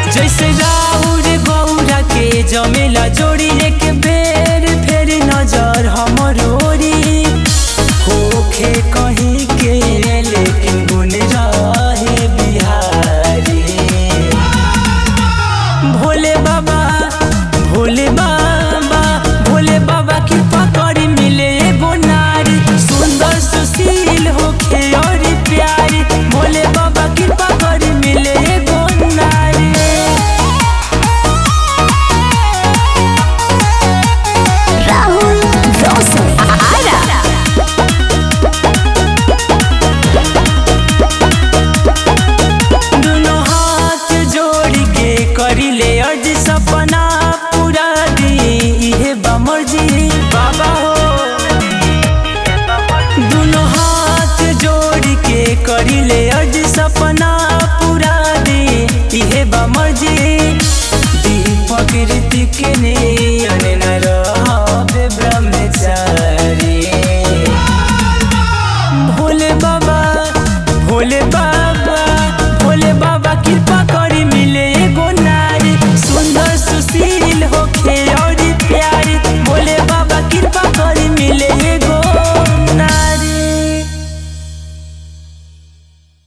जैसे राउर गौरा के जमेला जोड़ी एक बेर फेर नजर हमर ओरी होखे कहीं के लेकिन गुण रहे बिहारी भोले बाबा भोले बाबा भोले बाबा की पकड़ मिले एगो नारी सुंदर सुशील होखे और प्यारी भोले बाबा की पकड़ मिले एगो नारी Rahul Dawson. Ara. दोनों हाथ जोड़ के करिले अर्ज सपना पूरा दी इहे बमर्जी बाबा हो दोनों हाथ जोड़ के करिले अर्ज सपना पूरा दी इहे बमर्जी दीपक ऋतिक ने